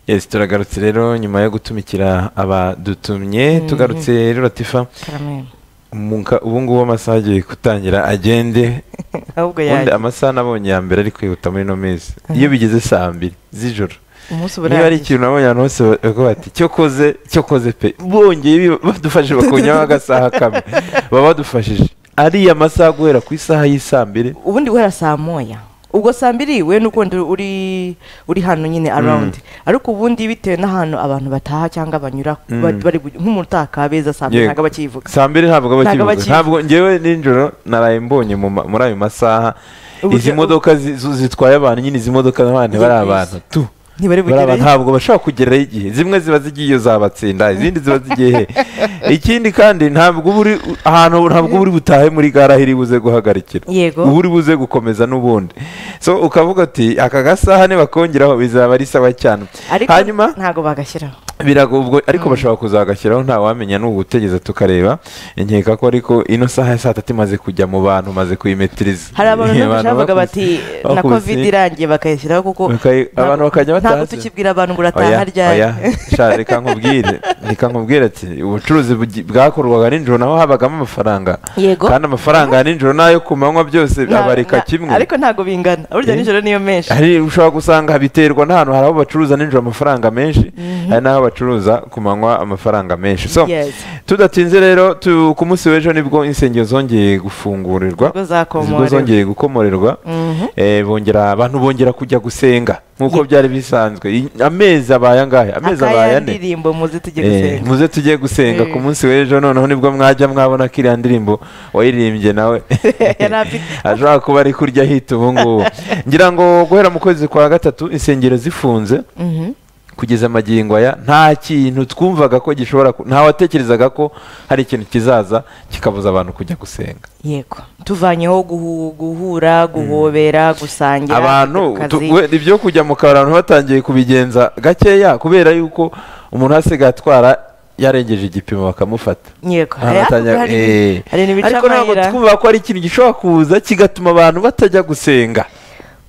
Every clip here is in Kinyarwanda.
Yes, turagarutse rero nyuma yo gutumikira abadutumye Mhm. tugarutse rero latifa Caramel. umuka- ubu ngubu amasaha agiye kutangira agende ahubwo ubundi yaje amasaha nabonye ya mbere ari kwihuta muri ino minsi iyo bigeze saa mbiri z'ijoro umunsi niba ari uburangiye ikintu nabonye ahantu hose bavuga bati cyo koze cyo koze pe bongeye bi- badufashije bakonyaho agasaha kamwe baba badufashije ariya masaha guhera ku isaha y'isaa mbiri ubundi guhera saa moya ubwo saa mbiri we n'ukundi uri uri hano nyine arawundi ariko ubundi bitewe n'ahantu abantu bataha cyangwa banyura Mm. ba- bari gu- nk'umutaka kabeza saa mbiri Yego. ntabwo bakivuga saa mbiri ntabwo Ntabwo bakivuga bakivuga. ntabwo ngewe nijoro naraye mbonye mu ma- muri ayo masaha Uburyo- izi modoka zi- zu- zitwaye abantu nyine izi modoka n'abandi bari Z'ubwiza. abantu tu ntibari bari abantu bugereyo ntabwo bashobora kugerayo igihe zimwe ziba zigiye iyo zabatsinda izindi ziba zigiye he ikindi kandi ntabwo uba uri ahantu ntabwo uba uri butahe muri gare aho iri buze guhagarikira Yego. uba uri buze gukomeza n'ubundi so ukavuga ati aka gasaha ntibakongeraho bizaba ari sawa cyane ariko hanyuma ntabwo bagashyiraho birago ubwo ariko bashobora kuzagashyiraho nta wamenya n'ubu utegeza tukareba nkeka ko ariko ino saha ya saa tatu imaze kujya mu bantu maze kuyimetiriza hari abantu benshi bavuga bakubise- bati na bakubise- covid irangiye bakayishyiraho kuko Bakayi- ntabwo- abantu bakajya ntabwo batazi. tukibwira abantu ngo Oya, urataha ryari oya, sha, reka nkubwire reka nkubwire ati ubucuruzi bugi- bwakorwaga nijoro naho habagamo amafaranga yego kandi amafaranga ya nijoro n'ayo ku manywa byose Nta- abareka nta- kimwe ariko ntabwo bingana burya Eh? nijoro niyo menshi hari ushobora gusanga biterwa n'ahantu hari aho bacuruza nijoro amafaranga menshi hari n'aho bacuruza ku manywa amafaranga menshi so Yes. tudatinze rero tu- ku munsi w'ejo nibwo insengero zongeye gufungurirwa Ubwo zakomorewe. ubwo zongeye gukomorerwa Mhm. Eh, bongera abantu bongera kujya gusenga nk'uko Ye- byari bisanzwe I- amezi abaye angahe amezi abaye ane indirimbo muzi tujye Eh, gusenga muze tujye gusenga ku munsi w'ejo noneho nibwo mwajya mwabona ko iriya ndirimbo wayiririmbye nawe Yari afite- ashobora kuba ari kurya hita ubu ngubu ngira ngo guhera mu kwezi kwa gatatu insengero zifunze Mhm. kugeza amagingo aya nta kintu twumvaga ko gishobora ku- nta watekerezaga ko hari ikintu kizaza kikabuza abantu kujya gusenga yego tuvanyeho guhu- guhura guhobera gusangira abantu kujya ku tu- kazi. we- ibyo kujya mu kabari abantu batangiye kubigenza gakeya kubera yuko umuntu hasigaye atwara yarengeje igipimo bakamufata yego Aha Hari- batangira- hari- eh. hari ibica ariko ntabwo amayira. twumva ko ari ikintu gishobora kuza kigatuma abantu batajya gusenga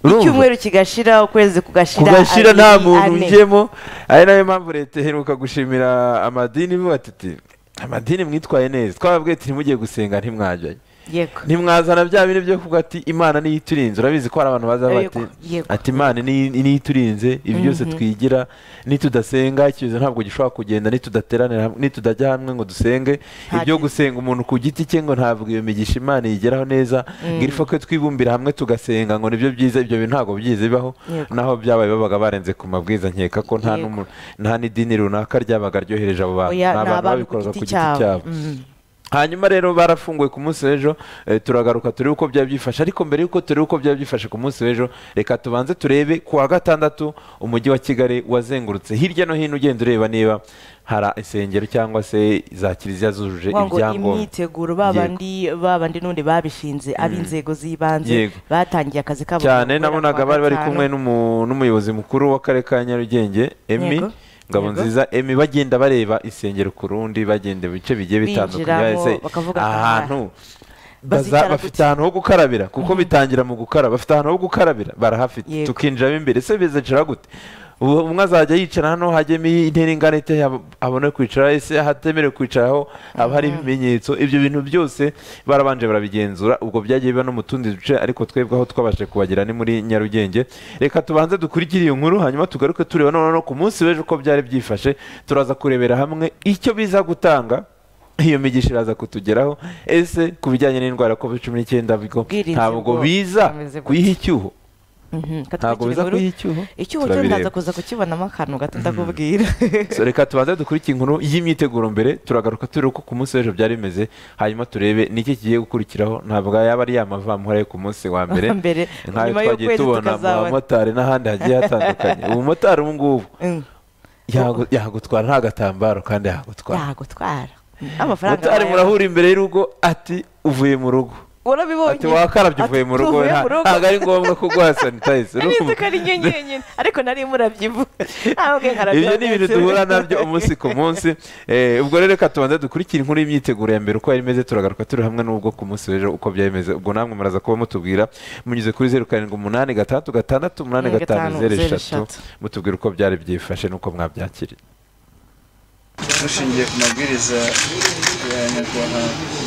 Urumva? icyumweru kigashira ukwezi kugashira kugashira abiri, nta muntu ane. ujyemo ari nayo mpamvu leta iheruka gushimira amadini ivuga ati amadini mwitwaye neza twababwiye tuti mugiye gusenga ntimwajyayo yego ntimwazana bya bintu byo kuvuga ati imana niyo iturinze urabizi ko hari abantu baza bati Yego, yego. ati imana ni- niyo iturinze ibi byose twigira nitudasenga ikibazo ntabwo gishobora kugenda nitudateranira hamwe nitudajya hamwe ngo dusenge Nta ibyo kintu. gusenga umuntu ku giti cye ngo ntabwo iyo migisha imana yigeraho neza ngo irifa ko twibumbira hamwe tugasenga ngo nibyo byiza ibyo bintu ntabwo byigeze bibaho Yego. naho byabaye babaga barenze ku mabwiriza nkeka ko nta Yego. n'umu- nta n'idini runaka ryabaga ryohereje abo bantu Ni oya ni abantu abantu ku babikoraga giti cyabo Mhm. hanyuma rero barafunguye ku munsi w'ejo eh, turagaruka turebe uko byaba byifashe ariko mbere y'uko turebe uko byaba byifashe ku munsi w'ejo reka tubanze turebe ku wa gatandatu umujyi wa kigali wazengurutse hirya no hino ugenda ureba niba hari insengero cyangwa se za kiliziya zujuje Kuvuga ngo ibyangombwa imyiteguro Yego. babandi babandi n'undi babishinze ab'inzego z'ibanze Yego. batangiye akazi kabo cyane guhera nabonaga kuwa bari bari gatanu. kumwe n'umu- n'umuyobozi mukuru w'akarere ka nyarugenge emi Yego. ngabo Yego. nziza emi bagenda bareba insengero ku rundi bagenda ibice bigiye bitandukanye Binjiramo, yahise bakavuga ati, ahantu Bazicara baza- bafite gute? ahantu ho gukarabira kuko bitangira mu gukaraba bafite ahantu ho gukarabira barahafite Yego. tukinjiramo imbere se bizicara gute ubu umwe azajya yicara hano hajyemo intera ingana ite yab- abone kwicara ese hatemerewe kwicaraho haba hari ibimenyetso ibyo bintu byose barabanje barabigenzura ubwo byagiye biba no mu tundi duce ariko twebwe aho twabashe kubagira ni muri nyarugenge reka tubanze dukurikire iyo nkuru hanyuma tugaruke tureba noneho no ku munsi w'ejo uko byari byifashe turaza kurebera hamwe icyo biza gutanga iyo migisha iraza kutugeraho ese ku bijyanye n'indwara ya covid cumi n'icyenda bigo Ubwirinzi ntabwo bwo- biza bumeze gute? kuyiha icyuho Mhm. ntabwo biza Katubikira inkuru. kuyiha icyuho icyuho cyo turabireba. ntaza kuza kukibonamo akantu gato ndakubwira So, reka tubanze dukurikire inkuru y'imyiteguro mbere turagaruka turebe uko ku munsi w'ejo byari bimeze hanyuma turebe niki kigiye gukurikiraho ntabwo yaba ari yamavamuhari yo ku munsi wa mbere Mbere, nk'ayo nyuma y'ukwezi twagiye tubona mu tukazabona. bamotari n'ahandi hagiye hatandukanye umumotari ubu ngubu Mm. yagu- yagutwara nta gatambaro kandi yagutwara yagutwara amafaranga motari bayaha. murahura imbere y'urugo ati uvuye mu rugo warabibonye ati wakarabye uvuye mu rugo tuvuye nta- mu rugo." ntabwo ari ngombwa ko guha sanitayiza nari nzi ko ari nyenyeri ariko nari murabyibuha ntabwo nkarabya ibyo ni ibintu duhura nabyo umunsi ku munsi Eh, ubwo rero reka tubanze dukurikire inkuru y'imyiteguro ya mbere uko yari imeze turagaruka turi hamwe n'ubwo ku munsi w'ejo uko byari bimeze ubwo namwe muraza kuba mutubwira munyuze kuri zeru karindwi umunani gatandatu gatandatu umunani Mm, gatanu gatanu, zeru eshatu zeru eshatu. mutubwira uko byari byifashe n'uko mwabyakiriye dushingiye ku mabwiriza ya nyakubahwa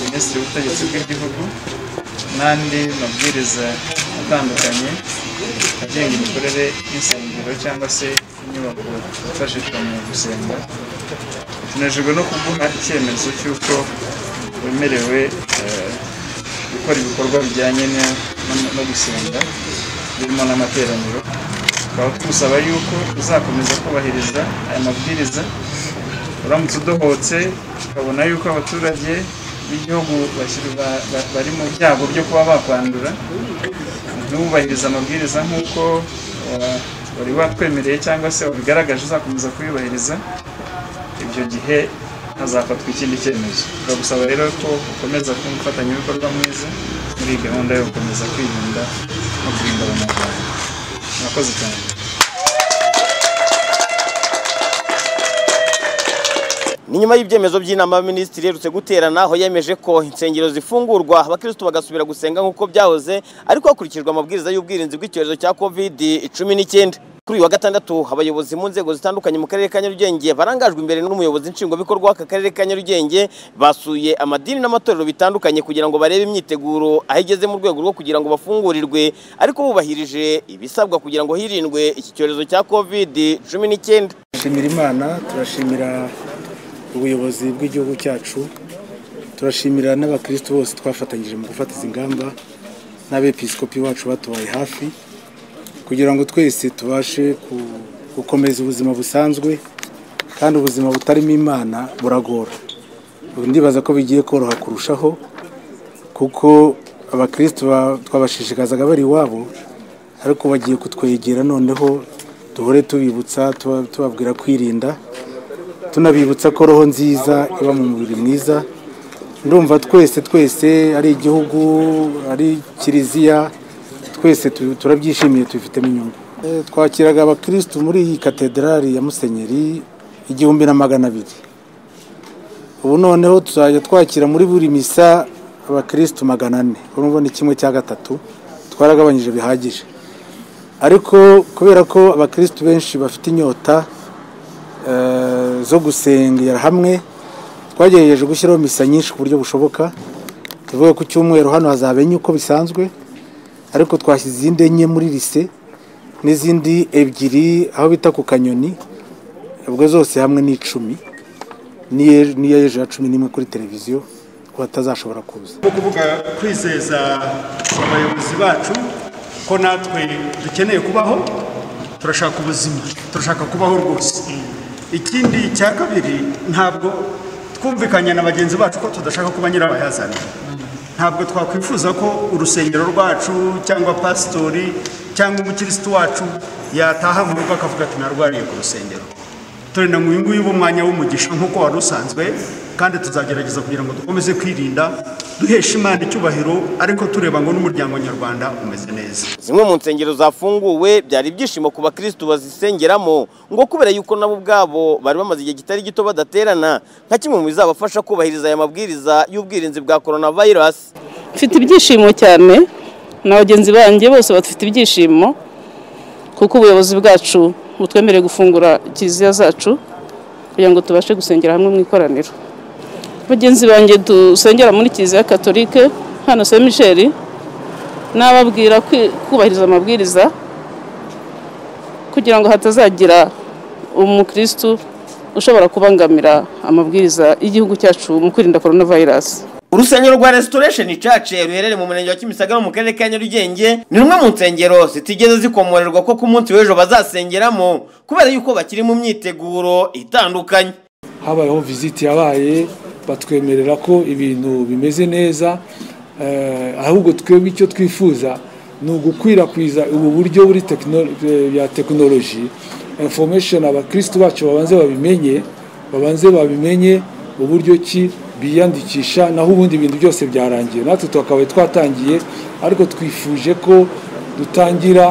minisitiri w'ubutegetsi bw'igihugu n'andi mabwiriza atandukanye agenga imikorere y'insengero cyangwa se inyubako zifashishwa mu gusenga tunejejwe no kuguha icyemezo cy'uko wemerewe eh, gukora ibikorwa bijyanye no- no- no gusenga birimo n'amateraniro tukaba tugusaba yuko uzakomeza kubahiriza aya mabwiriza uramutse udohotse ukabona yuko abaturage b'igihugu bashyira- ba- ba- bari mu byago byo kuba bakwandura ntubahirize amabwiriza nk'uko wa- wari watwemereye cyangwa se wabigaragaje uzakomeza kuyubahiriza ibyo gihe hazafatwa ikindi cyemezo turagusaba rero ko ukomeza kuba umufatanyabikorwa mwiza muri iyi gahunda yo gukomeza kwirinda no kurinda abanyarwanda murakoze cyane ni nyuma y'ibyemezo by'inama y'abaminisitiri iherutse guterana aho yemeje ko insengero zifungurwa abakirisitu bagasubira gusenga nk'uko byahoze ariko hakurikijwe amabwiriza y'ubwirinzi bw'icyorezo cya covid cumi n'icyenda kuri uyu wa gatandatu abayobozi mu nzego zitandukanye mu karere ka nyarugenge barangajwe imbere n'umuyobozi nshingwabikorwa w'aka karere ka nyarugenge basuye amadini n'amatorero bitandukanye kugira ngo barebe imyiteguro aho igeze mu rwego rwo kugira ngo bafungurirwe ariko bubahirije ibisabwa kugira ngo hirindwe iki cyorezo cya covid cumi n'icyenda turashimira imana turashimira ubuyobozi bw'igihugu cyacu turashimira n'abakristo bose twafatanyije mu gufata izi ngamba n'abepiskopi bacu batubaye hafi kugira ngo twese tubashe ku- gukomeza ubuzima busanzwe kandi ubuzima butarimo imana buragora Ubu ndibaza ko bigiye koroha kurushaho kuko abakristo ba- twabashishikazaga bari iwabo ariko bagiye kutwegera noneho duhore tubibutsa tuba- tubabwira kwirinda tunabibutsa ko roho nziza iba mu mubiri mwiza ndumva twese twese ari igihugu ari kiliziya twese tu- turabyishimiye tubifitemo inyungu Eh, twakiraga abakirisitu muri iyi katederali ya musenyeri igihumbi na magana abiri ubu noneho tuzajya twakira muri buri misa abakirisitu magana ane urumva ni kimwe cya gatatu twaragabanyije bihagije ariko kubera ko abakirisitu benshi bafite inyota eh, zo gusengera hamwe twagerageje gushyiraho misa nyinshi ku buryo bushoboka tuvuga ku cyumweru hano hazaba enye uko bisanzwe ariko twashyize izindi enye muri lise n'izindi ebyiri aho bita ku kanyoni ubwo zose hamwe ni icumi n'iye- n'iya ejo ya cumi n'imwe kuri televiziyo ku batazashobora kuza mu kuvuga kwizeza abayobozi bacu ko natwe dukeneye kubaho turashaka ubuzima turashaka kubaho rwose ikindi cya kabiri ntabwo twumvikanye na bagenzi bacu ko tudashaka kuba nyirabayazana ntabwo twakwifuza ko urusengero rwacu cyangwa pasitori cyangwa umukirisitu wacu yataha mu rugo akavuga ati narwariye ku rusengero turi na nguyu nguyu b'umwanya w'umugisha nk'uko wari usanzwe kandi tuzagerageza kugira ngo dukomeze kwirinda duhesha imana icyubahiro ariko tureba ngo n'umuryango nyarwanda umeze neza zimwe mu nsengero zafunguwe byari ibyishimo ku bakirisitu bazisengeramo ngo kubera yuko nabo ubwabo bari bamaze igihe kitari gito badaterana nka kimwe mu bizabafasha kubahiriza aya mabwiriza y'ubwirinzi bwa korona vayirasi mfite ibyishimo cyane na bagenzi banjye bose bafite ibyishimo kuko ubuyobozi bwacu butwemereye gufungura kiliziya zacu kugira ngo tubashe gusengera hamwe mu ikoraniro bagenzi banjye dusengera muri kiliziya katolike hano se misheri n'ababwira kwi- kubahiriza amabwiriza kugira ngo hatazagira umukirisitu ushobora kubangamira amabwiriza y'igihugu cyacu mu kwirinda korona vayirasi urusengero rwa restoration church ruherereye mu murenge wa kimisagara mu karere ka nyarugenge ni rumwe mu nsengero zitigeze zikomorerwa ko ku munsi w'ejo bazasengeramo kubera yuko bakiri mu myiteguro itandukanye habayeho visiti yabaye batwemerera ko ibintu bimeze neza eh, ahubwo twebwe icyo twifuza ni ugukwirakwiza ubu buryo buri tekino- eh, ya tekinoloji information abakristu bacu babanze babimenye babanze babimenye uburyo ki biyandikisha naho ubundi ibintu byose byarangiye natwe twakabaye twatangiye ariko twifuje ko dutangira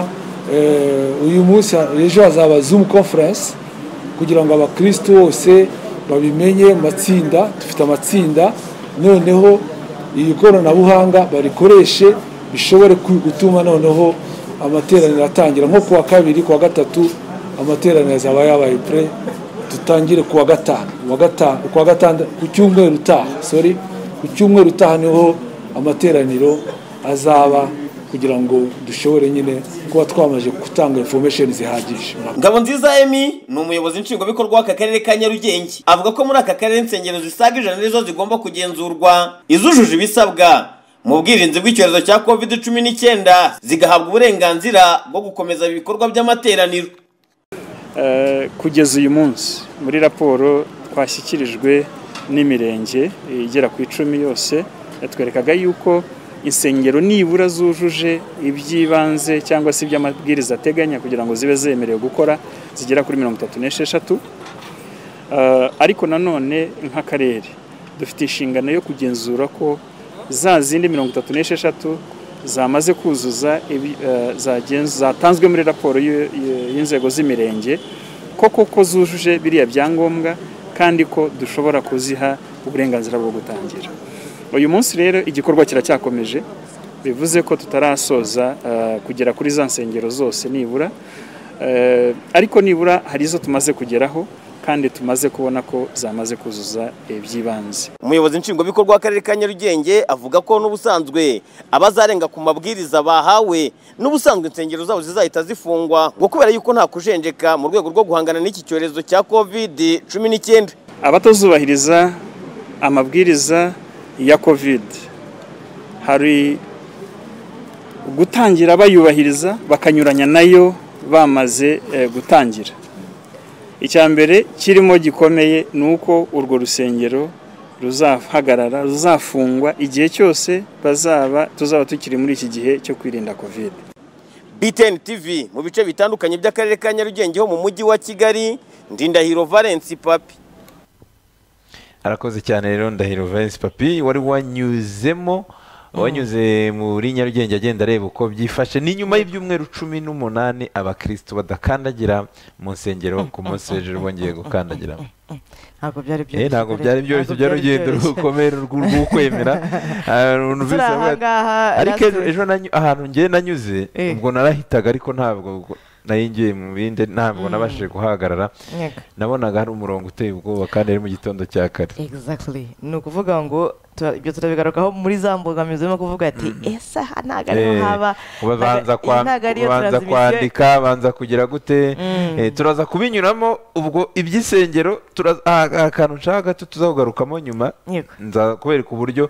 eh, uyu munsi ejo hazaba zoom conference kugira ngo abakristo bose babimenye mu matsinda dufite amatsinda noneho iyi koranabuhanga barikoreshe bishobore ku- gutuma noneho amateraniro atangira nko kuwa kabiri kuwa gatatu amateraniro azaba yabaye pre dutangire kuwa gatanu kuwa gatanu kuwa gatandatu ku cyumweru utaha sorry ku cyumweru utaha niho amateraniro azaba kugira ngo dushobore nyine kuba twamaze gutanga information zihagije ngabo nziza emi ni umuyobozi nshingwabikorwa w'aka karere ka nyarugenge avuga ko muri aka karere insengero zisaga ijana nizo zigomba kugenzurwa izujuje ibisabwa mu bwirinzi bw'icyorezo cya covid cumi n'icyenda zigahabwa uburenganzira bwo gukomeza ibikorwa by'amateraniro Eh, kugeza uyu munsi muri raporo twashyikirijwe n'imirenge eh, igera ku icumi yose yatwerekaga yuko insengero nibura zujuje iby'ibanze cyangwa se iby'amabwiriza ateganya kugira ngo zibe zemerewe gukora zigera kuri mirongo itatu n'esheshatu Eh, ariko nanone nk'akarere dufite inshingano yo kugenzura ko za zindi mirongo itatu n'esheshatu zamaze kuzuza ibi- eh, zagenz- zatanzwe muri raporo y'u- y'u- y'inzego z'imirenge koko ko zujuje biriya byangombwa kandi ko dushobora kuziha uburenganzira bwo gutangira uyu munsi rero igikorwa kiracyakomeje bivuze ko tutarasoza eh, kugera kuri za nsengero zose nibura Eh, ariko nibura hari izo tumaze kugeraho kandi tumaze kubona ko zamaze kuzuza iby'ibanze umuyobozi nshingwabikorwa w'akarere ka nyarugenge avuga ko n'ubusanzwe abazarenga ku mabwiriza bahawe n'ubusanzwe insengero zabo zizahita zifungwa ngo kubera yuko nta kujenjeka mu rwego rwo guhangana n'iki cyorezo cya covid cumi n'icyenda abatazubahiriza amabwiriza ya covid hari gutangira bayubahiriza bakanyuranya nayo bamaze eh, gutangira icya mbere kirimo gikomeye ni uko urwo rusengero ruzahagarara ruzafungwa igihe cyose bazaba tuzaba tukiri muri iki gihe cyo kwirinda covid BTN TV mu bice bitandukanye by'akarere ka Nyarugenge ho mu mujyi wa Kigali Ndindahiro Valence Papi arakoze cyane rero ndahiro Valence papi wari wanyuzemo wanyuze muri nyarugenge agenda areba uko byifashe ni nyuma y'ibyumweru cumi n'umunani abakristo badakandagira mu nsengero ku munsi hejuru bongeye gukandagiramo ntabwo byari Eh, byoroshye ntabwo byari byoroshye byari urugendo rukomeye rwo- rw'ukwemera Ah, numvise turi aha avuga ati, ngaha ariko ejo last- ejo nanyu- ahantu ngiye nanyuze Eh. ubwo narahitaga ariko ntabwo ubwo nari ngiye mu bindi ntabwo nabashije kuhahagarara Yego. nabonaga hari umurongo uteye ubwoba kandi ari mu gitondo cya kare exactly ni ukuvuga ngo tura- ibyo turabigarukaho muri za mbogamizi urimo kuvuga ati ese aha ntabwo ariho Eh, haba ubanza ntago- kwa- ntago ariyo ubanza transmission." kwandika banza kugira gute Mm. Eh, turaza kubinyuramo ubwo iby'isengero turaza- ah, ah, akantu nshaka gato tuzakugarukamo nyuma Yego. nza kubereka uburyo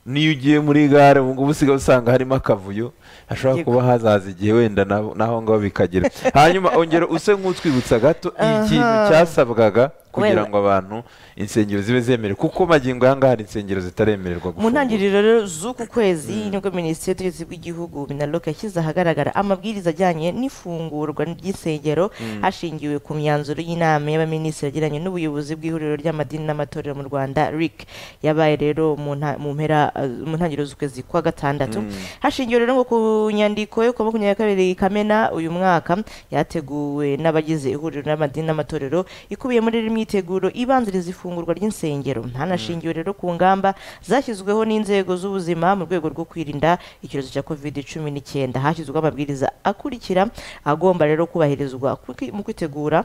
niyo ugiye muri gare ubu ngubu usigaye usanga harimo akavuyo hashobora Yego. kuba hazaza igihe wenda na- n'aho ngaho bikagera hanyuma ongera use nk'utwibutsa gato ikintu Aha. cyasabwaga kugira Wewe. ngo abantu insengero zibe zemerewe kuko magingo aya ngaha hari insengero zitaremererwa mu gufungura. ntangiriro rero z'uku kwezi nibwo minisitiri y'ubutegetsi bw'igihugu minaloc yashyize ahagaragara amabwiriza ajyanye n'ifungurwa ry'isengero hashingiwe ku myanzuro y'inama y'abaminisitiri yagiranye n'ubuyobozi bw'ihuriro ry'amadini n'amatorero mu rwanda ric yabaye rero mu nta- mu mpera eh, mu ntangiriro z'ukwezi kwa gatandatu hashingiwe rero ngo ku nyandiko yo ku wa makumyabiri na kabiri kamena uyu mwaka yateguwe n'abagize ihuriro n'amadini n'amatorero ikubiye muri iri myiteguro ibanziriza ifungurwa ry'insengero hanashingiwe rero ku ngamba zashyizweho n'inzego z'ubuzima mu rwego rwo kwirinda icyorezo cya covid cumi n'icyenda hashyizweho amabwiriza akurikira agomba rero kubahirizwa ku- mu kwitegura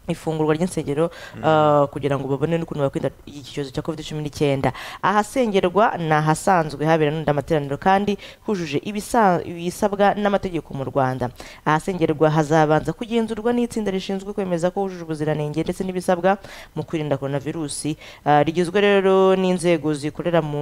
ifungurwa ry'insengero uh, kugira ngo babone n'ukuntu bakwirinda iki cyorezo cya covid cumi n'icyenda ahasengerwa ni ahasanzwe habera n'undi amateraniro kandi hujuje ibisa- ibisabwa n'amategeko mu rwanda ahasengerwa hazabanza kugenzurwa n'itsinda rishinzwe kwemeza ko hujuje ubuziranenge ndetse n'ibisabwa mu kwirinda koronavirusi Ah, rigizwe rero n'inzego zikorera mu,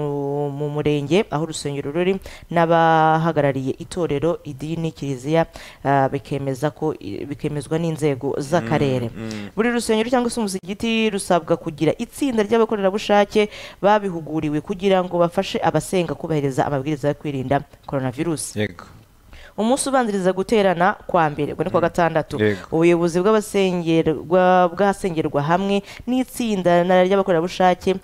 mu murenge aho urusengero ruri n'abahagarariye itorero idini kiliziya ah, bikemeza ko bikemezwa n'inzego z'akarere buri rusengero cyangwa se umusigiti rusabwa kugira itsinda ry'abakorerabushake babihuguriwe kugira ngo bafashe abasenga kubahiriza amabwiriza yo kwirinda coronavirus yego umunsi ubanziriza guterana kwa mbere ubwo ni kuwa gatandatu Yego. ubuyobozi bw'abasengerwa bw'ahasengerwa hamwe n'itsinda na- ry'abakorerabushake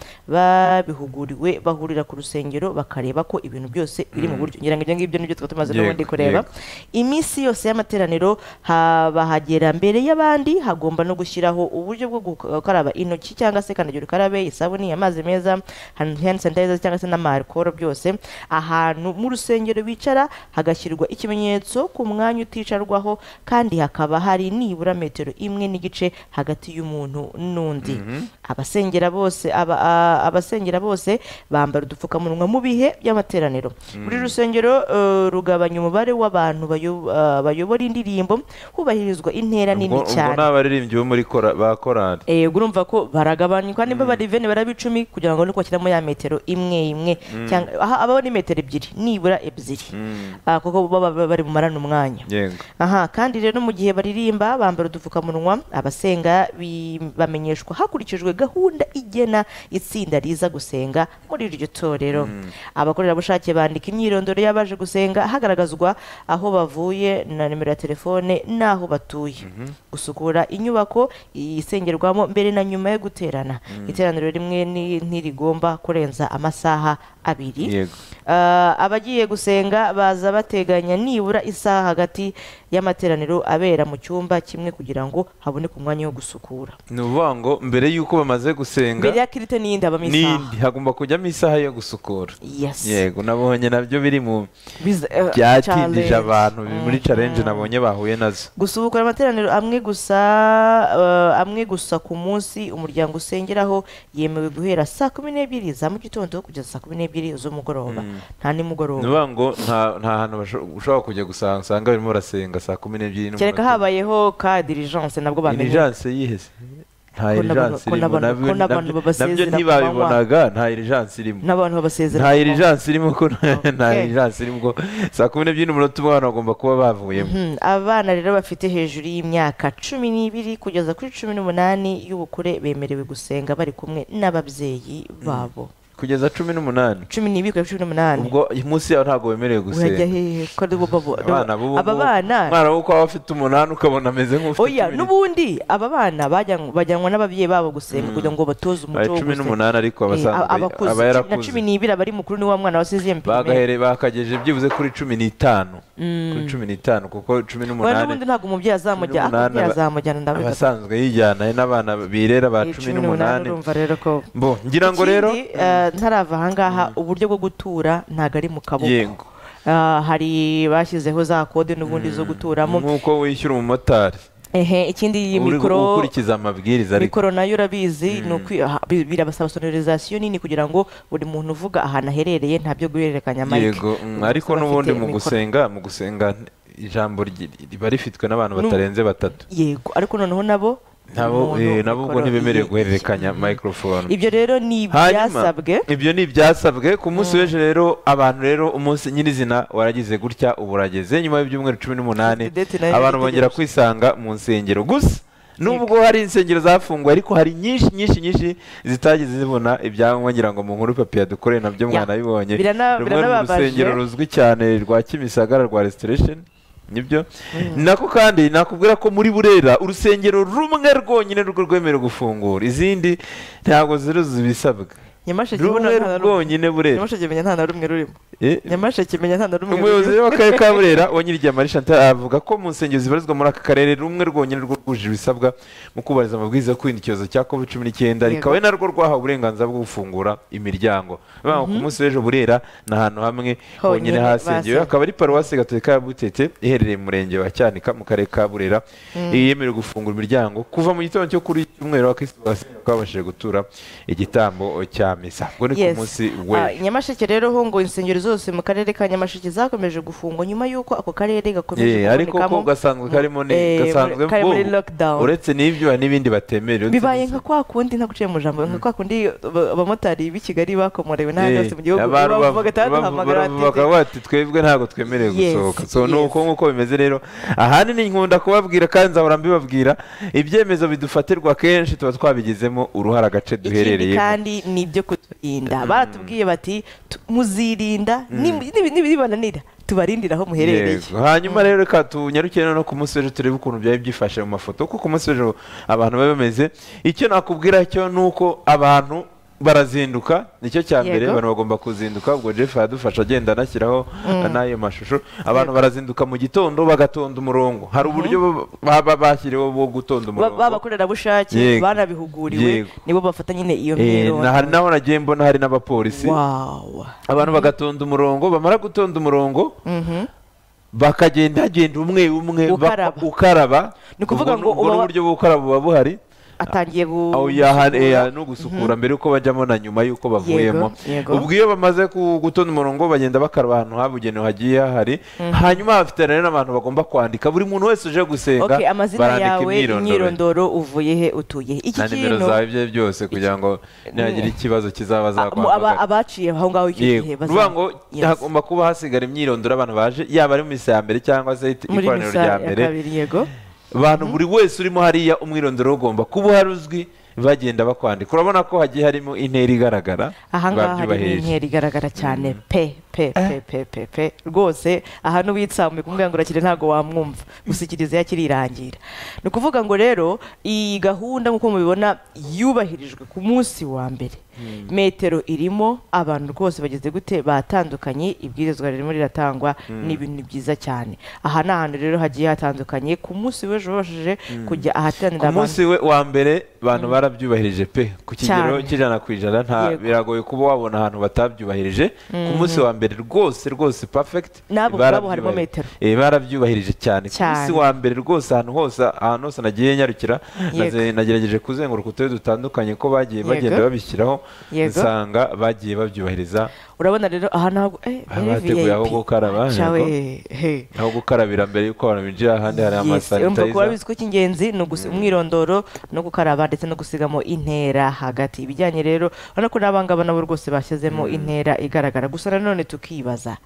babihuguriwe bahurira ku rusengero bakareba ko ibintu byose biri mu buryo ngira ngo ibyo ngibyo nibyo twaba tumaze Yego, n'ubundi kureba yego. iminsi yose y'amateraniro ha- bahagera mbere y'abandi hagomba no gushyiraho uburyo bwo gukaraba intoki cyangwa se kandagira ukarabe isabuni amazi meza hand hand sanitizer cyangwa se n'amarikoro byose ahantu mu rusengero bicara hagashyirwa ikimenyetso ku mwanya uticarwaho kandi hakaba hari nibura metero imwe n'igice hagati y'umuntu n'undi abasengera bose aba- a- abasengera bose bambara udupfukamunwa mu bihe by'amateraniro buri rusengero eh, rugabanya umubare w'abantu bayo- eh, bayobora indirimbo hubahirizwa intera nini Ubwo- ubwo cyane ni abaririmbyi bo muri kora- ba korali Eh, urumva ko baragabanywa niba bari veni baraba icumi kugira ngo nuko bashyiramo ya metero imwe imwe cyangwa aha abaho ni metero ebyiri nibura ebyiri Ah, kuko baba bari bumarane umwanya yego aha kandi rero mu gihe baririmba bambara udupfukamunwa abasenga bi- bamenyeshwa hakurikijwe gahunda igena itsinda riza gusenga muri iryo torero abakorerabushake bandika imyirondoro y'abaje gusenga hagaragazwa aho bavuye na nimero ya telefone n'aho batuye gusukura inyubako isengerwamo mbere na nyuma yo guterana iteraniro rimwe ni- ntirigomba kurenza amasaha abiri Yego. Ah, abagiye gusenga baza bateganya nibura isaha hagati y'amateraniro abera mu cyumba kimwe kugira ngo haboneke umwanya wo gusukura ni ukuvuga ngo mbere y'uko bamaze gusenga mbere ya kirite n'iyindi habamo isaha n'indi hagomba kujyamo isaha yo gusukura Yes. yego nabonye nabyo biri mu Biza- eh, byatindije challenge. abantu muri challenge nabonye bahuye nazo gusubukura amateraniro amwe gusa eh, amwe gusa ku munsi umuryango usengeraho yemewe guhera saa kumi n'ebyiri za mu gitondo kugeza saa kumi n'ebyiri z'umugoroba nta ni nimugoroba ukuvuga ngo nta nta hantu basho- ushobora kujya gusanga usanga barimo barasenga saa kumi n'ebyiri n'umunota kereka umwe. habayeho ka dirijanse nabwo bamenye irijanse yihese nta Ko n'abantu- irijanse ko irimo n'abantu- nabyo ko nabyo- n'abantu nabyo babasezera ntibabibonaga nta irijanse irimo n'abantu babasezera nta irijanse irimo ko nta Okay. irijanse irimo ko saa kumi n'ebyiri n'umunota umwe abantu bagomba kuba bavuyemo Mhm, abana rero bafite hejuru y'imyaka cumi n'ibiri kugeza kuri cumi n'umunani y'ubukure bemerewe gusenga bari kumwe n'ababyeyi babo kugeza cumi n'umunani cumi n'ibiri kugeza cumi n'umunani ubwo iyi munsi yawe ntabwo wemerewe urajya gusenga hehe ko ari bo babo- abana b'ubu aba bana umwana wo kwaba afite umunani ukabona ameze nk'ufite oya cumi n'ubundi aba bana bajyan- bajyanwa n'ababyeyi babo gusenga kugira ngo batoze Bari umuco wo cumi gusenga n'umunani ariko Eh, abasanzwe abakuze aba cumi na yarakuze cumi n'ibiri abari mukuru ni wa mwana wasize mbere bagahere bakagejeje byibuze kuri cumi n'itanu kuri cumi n'itanu kuko cumi n'ubundi n'umunani ntabwo umubyeyi azamujyana n'umunani akubwira aba- azamujyana ndabivuga abasanzwe yijyana n'abana birera ba Eh, cumi n'umunani urumva rero ko bo ngira ngo rero Ikindi, eh, ntarava ahangaha uburyo bwo gutura ntago ari mu kaboko Yego. Eh, hari bashyizeho za kode n'ubundi zo guturamo nk'uko wishyura umumotari ehe ikindi iyi uri mikoro ukurikiza amabwiriza ariko mikoro nayo urabizi ni ukwi- aha, bi- birabasaba sonorizasiyo nini kugira ngo buri muntu uvuga ahantu aherereye nta byo guhererekanya mike yego mm, ariko n'ubundi mu gusenga mu gusenga ijambo ryi- riba rifitwe n'abantu N'ubu- batarenze batatu yego ariko noneho nabo nabo umuntu eh, nabo ubwo mikoro- ntibemerewe ye- guhererekanya microphone ibyo rero ni hanyuma ibyasabwe ibyo ni ibyasabwe ku munsi w'ejo rero abantu rero umunsi nyirizina waragize gutya ubu urageze nyuma y'ibyumweru cumi n'umunani Fifty date nayo abantu iri bongera gutegereza. kwisanga mu nsengero gusa nubwo hari insengero zafunguye ariko hari nyinshi nyinshi nyinshi zitagize zibona ibyangombwa ngira ngo mu nkuru papiye dukoreye nabyo Ya. mwanabibonye Birana- rumwe mu biranababaje. rusengero ruzwi cyane rwa kimisagara rwa restoration nibyo nako kandi nakubwira ko muri burera urusengero rumwe rwonyine rwo rwemerewe gufungura izindi ntabwo ziruzuza ibisabwa nyamasheke rumwe ubona nta na rumwe- rwonyine burera nyamasheke menya nta na rumwe rurimo Eh, nyamasheke menya nta na rumwe umuyobozi rurimo w'akarere ka burera wanyirigiye marie chantal avuga ko mu nsengero zibarizwa muri aka karere rumwe rwonyine rwo rwujuje ibisabwa mu kubahiriza amabwiriza yo kwirinda icyorezo cya covid cumi n'icyenda rikaba ari narwo rwahawe uburenganzira bwo gufungura imiryango bivuga ngo ku munsi w'ejo burera ni ahantu hamwe honyine Honyine hasengewe basengewe. akaba ari paruwasi gatolika ya butete iherereye mu murenge wa cyanika mu karere ka burera yemerewe gufungura imiryango kuva mu gitondo cyo kuri iki cyumweru abakirisitu basenga bakaba babashije gutura igitambo cya misa ubwo ni ku Yes. munsi Ah, w'ejo nyamasheke rero ho ngo insengero zose mu karere ka nyamasheke zakomeje gufungwa nyuma y'uko ako karere gakomeje Eh, ariko ko kubonekamo- gasanzwe karimo ni Eh, gasanzwe kari muri ngo lockdown. uretse n'ibyo hari n'ibindi batemerewe bibaye nka kwa kundi ntaguciye mu jambo nka kwa kundi ba- abamotari b'i kigali bakomorewe n'ahandi hose mu gihugu bavuga taraduhamagara bakaba bati twebwe ntabwo twemerewe Yes, gusohoka so ni yes. uko nk'uko bimeze rero ahanini nkunda kubabwira kandi nzahora mbibabwira ibyemezo bidufatirwa kenshi tuba twabigizemo uruhare agace ikindi duherereyemo kandi ni ibyo kuturinda baratubwiye bati "Tu- muzirinda nibi- nibi- nibibananira tubarindire aho muherereye Yego. hanyuma rero reka tunyarukire no ku munsi w'ejo turebe ukuntu byari byifashe mu mafoto kuko ku munsi w'ejo abantu baba bameze icyo nakubwira cyo ni uko abantu barazinduka nicyo cya mbere Yego. abantu bagomba kuzinduka ubwo jeff aradufasha agenda anashyiraho n'ayo mashusho abantu barazinduka mu gitondo bagatonda umurongo hari uburyo baba bashyiriweho bwo gutonda umurongo babakorerabushake Yego. banabihuguriwe Yego. nibo bafata nyine iyo Eh, na- hari myironda naho nagiye mbona hari n'abapolisi wawa abantu bagatonda umurongo bamara gutonda umurongo bakagenda hagenda umwe umwe ba- Ukaraba. ukaraba Ni ukuvuga Ubwo- ngo ubwo uba- n'uburyo bwo gukaraba buba buhari atangiye gu- aho yaha eh, ya- no gusukura mbere yuko bajyamo na nyuma yuko bavuyemo yego. ubwo iyo bamaze ku- gutonda umurongo bagenda bakaraba ahantu habugenewe hagiye hahari hanyuma bafite rero n'abantu bagomba kwandika buri muntu wese uje gusenga okay amazina barandika yawe imyirondoro imyirondoro uvuye he utuye he iki na nimero kintu zawe ibyo ari byose kugira ngo nihagira ikibazo a- mu- aba- kizabazakwamagara abaciye aho ngaho icyo gihe Yego. Nuvuga ngo Yes. hagomba kuba hasigara imyirondoro y'abantu baje yaba ari mu misa ya mbere cyangwa se muri ikoraniro misa rya ya mbere kabiri yego abantu buri wese urimo hariya umwirondoro ugomba kuba uhari uzwi bagenda bakwandika urabona ko hagiye harimo intera igaragara aha ngaha harimo babyubahisha. inkeri igaragara cyane pe pe pe pe pe pe rwose aha n'uwitsamuye kumubwira ngo urakire ntabwo wamwumva gushyikiriza yakiri irangira ni ukuvuga ngo rero iyi gahunda nk'uko mubibona yubahirijwe ku munsi wa mbere metero irimo abantu rwose bageze gute batandukanye ibwirizwa ririmo riratangwa ni ibintu byiza cyane aha ni ahantu rero hagiye hatandukanye ku munsi w'ejo babashije kujya ahateranira ku abantu munsi we- wa mbere abantu barabyubahirije pe ku kigero Cyane. cy'ijana ku ijana nta Yego. biragoye kuba wabona ahantu batabyubahirije ku munsi wa mbere rwose rwose perfect N'abo ubwabo harimo barabyubahirije. metero. Eh, barabyubahirije cyane ku munsi Cyane. wa mbere rwose ahantu hose ahantu hose nagiye nyarukira Yego. naze- nagerageje kuzenguruka uturere dutandukanye ko bagiye Yego. bagenda babishyiraho Yego. nsanga bagiye babyubahiriza urabona rero aha ntabwo eh, Aha muri bateguye aho VIP. gukaraba, Cawe, he. aho gukarabira mbere yuko abantu binjira ahandi hari Yes, urumva ko amasanitayiza bizi ko icy'ingenzi ni ugusi- umwirondoro no gukaraba ndetse no gusigamo intera hagati ibijyanye rero urabona ko n'abangaba nabo rwose bashyizemo intera igaragara gusa nanone tukibaza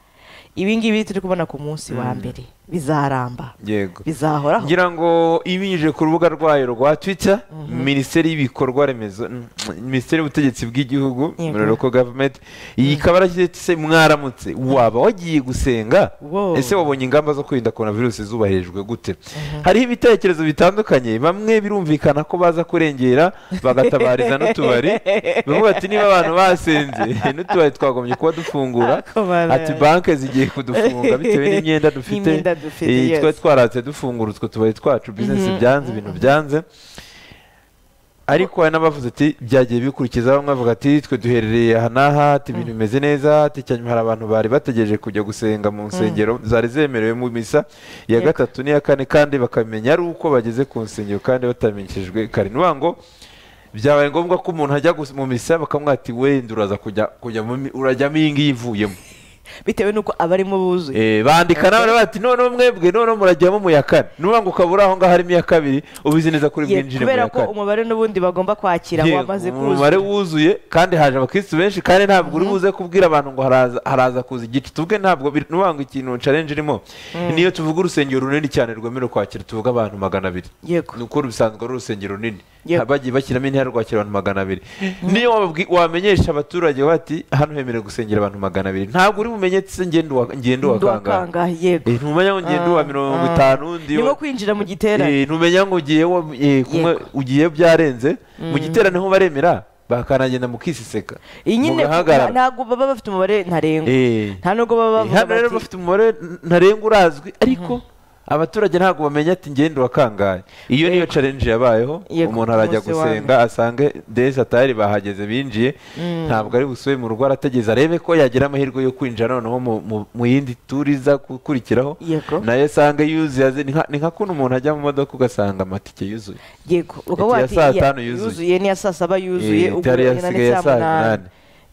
ibingibi turi kubona ku munsi wa mbere bizaramba yego bizahoraho ngira ngo ibinyujije ku rubuga rwayo rwa twitter minisiteri y'ibikorwa remezo mm, minisiteri y'ubutegetsi bw'igihugu Yego. local government iyi ikaba yarashyize se mwaramutse waba wagiye gusenga Wow. ese wabonye ingamba zo kwirinda korona virusi zubahirijwe gute hariho ibitekerezo bitandukanye bamwe birumvikana ko baza kurengera bagatabariza n'utubari bavuga ati niba abantu basenze n'utubari twagombye kuba dufungura Komana. ati banki zigiye kudufunga bitewe n'imyenda dufite N'imyenda dufite, Eh, yes. twari twaratse dufungura utwo tubari twacu bizinesi byanze ibintu byanze ariko hari n'abavuze ati byagiye bikurikiza bamwe bavuga ati twe duherereye aha n'aha ati ibintu bimeze neza ati cyanyuma hari abantu bari bategereje kujya gusenga mu nsengero zari zemerewe mu misa iya Yego. gatatu n'iya kane kandi bakamenya ari uko bageze ku nsengero kandi batamenyeshejwe kare ni ukuvuga ngo byabaye ngombwa ko umuntu ajya gus- mu misa bakamwira ati wenda uraza kujya kujya mu mi- urajyamo iyi ngiyi ivuyemo bitewe n'uko abarimo buzuye Eh, bandika nawe bati noneho mwebwe noneho murajyamo mu ya kane ni ukuvuga ngo ukabura aho ngaho harimo iya kabiri ubizi neza kuri Ye- bwinjire mu kubera ya ko kane umubare n'ubundi bagomba kwakira Yego, wamaze umubare kuzura wuzuye kandi haje abakirisitu benshi kandi ntabwo uri buze kubwira abantu ngo haraza haraza kuza igice tuvuge ntabwo biri- ni ukuvuga ngo ikintu challenge irimo niyo tuvuga urusengero runini cyane rwemerewe kwakira tuvuga abantu magana abiri yego ni uko bisanzwe ari urusengero runini Yego. Ha- bagiye bashyiramo intera rwakira abantu magana abiri niyo wababwi- wamenyesha abaturage bati hano hemerewe gusengera abantu magana abiri ntabwo uri bumenyetse ngendo wa- ngendo wa kangahe ndwakanga yego Eh, ntumenya ngo ngende uwa mirongo itanu undi nimo wa- kwinjira mu giterane Eh, ntumenya ngo ugiye wa- eh, kumwe ugiye byarenze mu giterane ho baremera bakanagenda mukisiseka iyi nyine mugahagarara. ntabwo baba bafite umubare ntarengwa Eh. nta nubwo baba Eh, bavuga hano rero bati bafite umubare n- ntarengwa urazwi ariko abaturage ntabwo bamenya ati ngende uwa kangahe iyo niyo challenge yabayeho Yego, umuntu arajya umunsi wa gusenga asange desi atari bahageze binjiye ntabwo ari busubiye mu rugo arategereza arebe ko yagira amahirwe yo kwinjira noneho mu- mu- mu yindi turi iza gukurikiraho Yego. nayo asange yuzuye aze- ni nka- ni nka kuntu umuntu ajya mu modoka ugasanga amatike yuzuye yego ukaba iya wati saa iya- tanu yuzuye. ni iya saa saba yuzuye Eh, ubwo itari ni nane yasigaye ya saa saa munani munani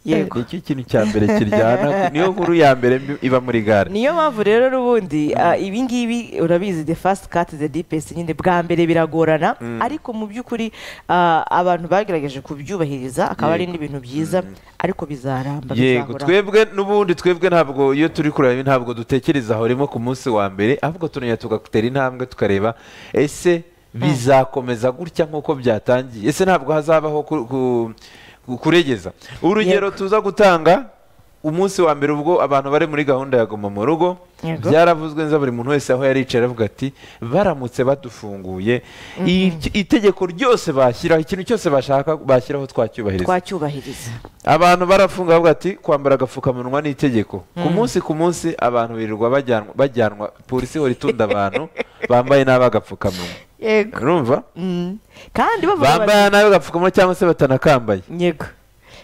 yego nicyo kintu cya mbere kiryana niyo nkuru ya mbere mbi- iba muri gare niyo mpamvu rero n'ubundi ah, ibi ngibi urabizi the fast cut the deepest nyine bwa mbere biragorana ariko mu by'ukuri ah, abantu bagerageje kubyubahiriza akaba ari Yego. n'ibintu byiza ariko bizaramba yego bizahoraho twebwe n'ubundi twebwe ntabwo iyo turi kureba ibi ntabwo dutekereza aho rimwe ku munsi wa mbere ahubwo tunoya tugatera intambwe tukareba ese bizakomeza gutya nk'uko byatangiye ese ntabwo hazabaho ku- ku- ku- kuregeza urugero tuza gutanga umunsi wa mbere ubwo abantu bari muri gahunda ya goma mu rugo Yego. byaravuzwe neza buri muntu wese aho yaricaye aravuga ati baramutse badufunguye i- itegeko ryose bashyiraho ikintu cyose bashaka bashyiraho twacyubahiriza twacyubahiriza abantu barafunga bavuga ati kwambara agapfukamunwa ni itegeko ku munsi ku munsi abantu birirwa bajyanwa bajyanwa polisi ihora itunda abantu bambaye nabi agapfukamunwa yego urumva Mm. kandi bavuga bati- bambaye nabi agapfukamunwa cyangwa se batanakambaye yego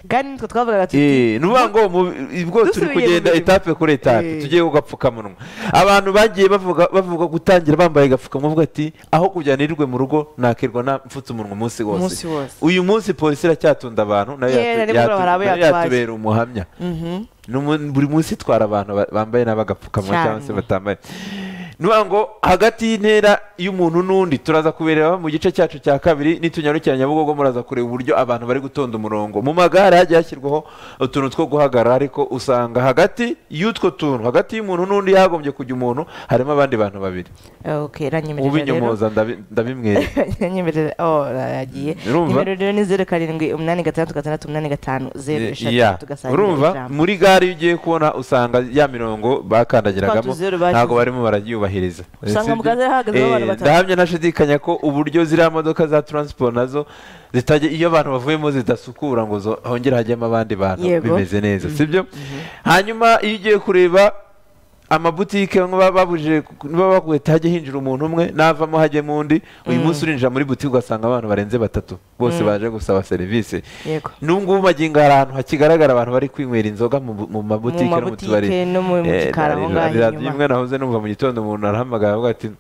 kandi nitwe twavugaga tuti Eh, ni ukuvuga ngo mu- ubwo turi Dusubiye mu kugenda mirimo. etape kuri etape Eh. tugiye ku gapfukamunwa abantu bagiye bavuga bavuga gutangira bambaye agapfukamunwa bavuga ati aho kugira nirirwe mu rugo nakirwa na- mfutse umunwa umunsi wose umunsi wose uyu munsi polisi iracyatunda abantu nayo Yeah, yatu- rimwe yatu- hari abo nayo yatwaye. yatubera umuhamya Mhm. Ni umu- buri munsi itwara abantu ba- bambaye n'abagapfukamunwa Cyane. cyangwa se batambaye nuvuga ngo hagati y'intera y'umuntu n'undi turaza kubereba mu gice cyacu cya kabiri nitunyarukira nyabugogo muraza kureba uburyo abantu bari gutonda umurongo mu magare hagiye hashyirwaho utuntu two guhagarara ariko usanga hagati y'utwo tuntu hagati y'umuntu n'undi hagombye kujya umuntu harimo abandi bantu babiri okay ranyemerera rero ubinyomoza ndabi- ndabimwereka ranyemerera oh yagiye Urumva? nimero rero ni zeru karindwi umunani gatandatu gatandatu umunani gatanu zeru Yeah. eshatu tugasangira urumva ijambo. muri gare iyo ugiye kubona usanga ya mirongo bakandagiragamo Twatuzeru bashyize. ntabwo barimo barayubahiriza Usanga Sibyo? mu gare hahagazemo Eh, abantu batatu. ndahamya ntashidikanya ko uburyo ziriya modoka za taransiporo nazo zitajya iyo abantu bavuyemo zidasukura ngo zo- hongere hajyemo abandi bantu Yego. bimeze neza sibyo hanyuma iyo ugiye kureba amabutike bamwe baba babujije baba baguye hajya hinjira umuntu umwe navamo hajyemo undi uyu munsi urinjira muri butike ugasanga abantu barenze batatu bose baje gusaba serivisi yego nungu magingo hari ahantu hakigaragara abantu bari kwinywera inzoga mu bu- mu mabutike no mu mabutike tubari no mu- mu Eh, gikari aho radiyo- ngaho radiyo inyuma. imwe nahoze numva mu gitondo umuntu arahamagara avuga ati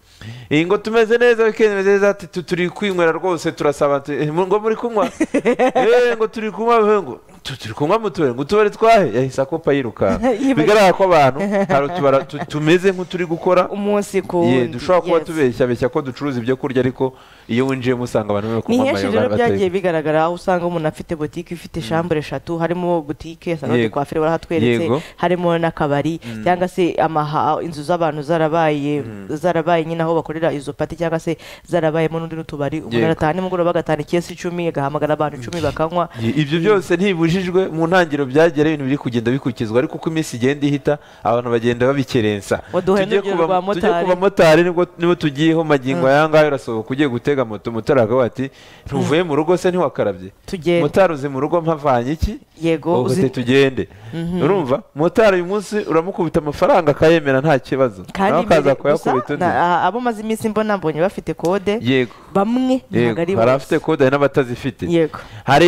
iyi ngo tumeze neza weekend imeze neza ati "Tu- turi kwinywera rwose turasaba tu- eh, ngo muri kunywa Eh, ngo turi kunywa eh, ngo "Tu- turi kunywa mu tubari ngo utubari twahe yahise akopa yirukanka Yibagiwe. bigaragara ko abantu hari utubara tu- tumeze nk'uturi gukora umunsi ku Ye, wundi dushobora kuba yes. tubeshya beshya ko ducuruza ibyo kurya ariko iyo winjiyemo usanga abantu bari ni kunywa henshi amayobera rero byagiye bateka. bigaragara aho usanga umuntu afite botike ifite shambure eshatu harimo botike usanga Yego. udukwafire barahatweretse Yego. harimo n'akabari cyangwa se amaha inzu z'abantu zarabaye zarabaye nyine aho bakorera izo pati cyangwa se zarabayemo n'undi n'utubari umuntu Yego. arataha nimugoroba agatahana ikesi icumi agahamagara abantu icumi bakanywa ibyo byose ntibibujijwe mu ntangiriro byagera ibintu biri kugenda bikurikizwa ariko uko iminsi igenda ihita abantu bagenda babikerensa Waduhaye Tujye n'urugero ku ba- rwa tujye ku motari. bamotari nibwo- nibo tugiyeho magingo aya ngaya urasohoka ugiye gutega moto motari akavuga ati ntuvuye mu rugo se ntiwakarabye tugenda motari uzi mu rugo mpavanye iki yego ubu uzi- tugende urumva motari uyu munsi uramukubita amafaranga akayemera nta kibazo nawe akaza kandi imbere- gusa kuyakubita undi na- a- abo maze iminsi mbona mbonye bafite kode yego bamwe ntabwo ari yego hari abafite kode hari n'abatazifite yego hari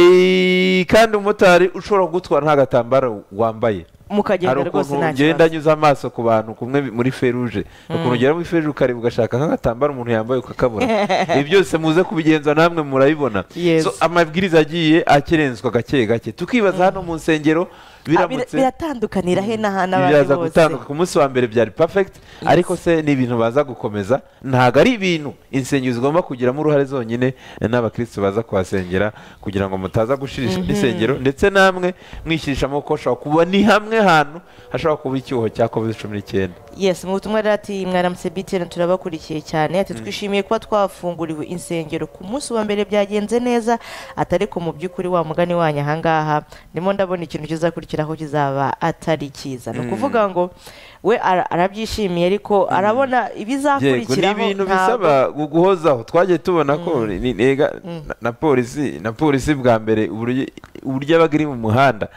kandi umumotari ushobora kugutwara nta gatambaro wambaye hari mukagenda rwose ukuntu nta ugenda kibazo anyuza amaso ku bantu kumwe muri feruje ukuntu ugera muri feruje ukareba ugashaka nk'agatambaro umuntu yambaye ukakabura ibi byose muze kubigenza namwe murabibona Yes. So, amabwiriza agiye akerenswa gake gake tukibaza hano mu nsengero Ah, bira- biramutse biratandukanira he n'aha n'abandi biraza bose gutandukana ku munsi wa mbere byari perfect ariko se ni ibintu baza gukomeza ntabwo ari ibintu insengero zigomba kugiramo uruhare zonyine n'abakirisitu baza kuhasengera kugira ngo mutaza gushirisha insengero ndetse namwe mwishyirishamo ko hashobora kuba ni hamwe hantu hashobora kuba icyuho cya covid cumi n'icyenda yes mu butumwa rero ati mwaramutse btn turabakurikiye cyane ati twishimiye kuba twafunguriwe insengero ku munsi wa mbere byagenze neza atari ko mu by'ukuri wa mugani wanyu ahangaha ndimo ndabona ikintu kizakurikiraho kizaba atari cyiza ni ukuvuga ngo we ara- arabyishimiye ariko arabona yego ni ibizakurikiraho ibintu ntabwo- bisaba gu- guhozaho twagiye tubona ko ni- ega- na- na polisi na polisi bwa mbere uburyo uburyo yabaga iri mu muhanda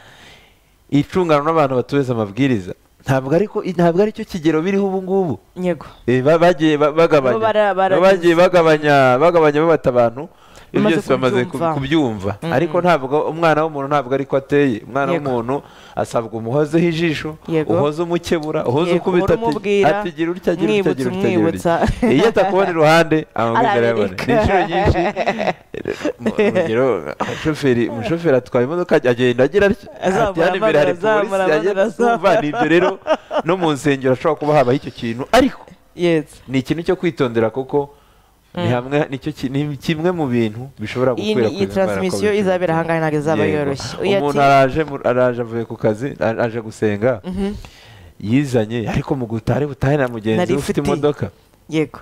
icungana n'abantu batubeza amabwiriza ntabwo ariko ntabwo aricyo kigero biriho ubu ngubu yego Eh, ba- bagiye ba- bagabanya Bo bara- bara- Bo bagiye bagabanya bagabanya babata abantu ibyo Bamaze byose bamaze ku- kubyumva. kubyumva ariko ntabwo umwana w'umuntu ntabwo ariko ateye umwana Yego. w'umuntu asabwa umuhozeho ijisho Yego. uhoze umukebura uhoze Yego, ukubita ati- urumubwira, ati gira utya gira utya gira utya gira mwibutsa, utya iyo atakubona iruhande amabwiriza arayabona Arabireka. ni inshuro nyinshi mu- urugero umushoferi umushoferi atwaye imodoka agenda agira atya Azamura ati hano imbere hari amaguru, azamura polisi agenda amaguru, azamura. urumva, ni ibyo rero no mu nsengero hashobora kuba habaho icyo kintu ariko yes ni ikintu cyo kwitondera kuko ni hamwe nicyo ki- ni kimwe mu bintu bishobora iyi ni- iyi gukwirakwiza taransimisiyo izabera ahangaha ntabwo izaba yoroshye Uyu ati- umuntu araje mu- araje avuye ku kazi a- aje gusenga yizanye ariko mu gutari butahira mugenzi Nari we ufite mfite. imodoka yego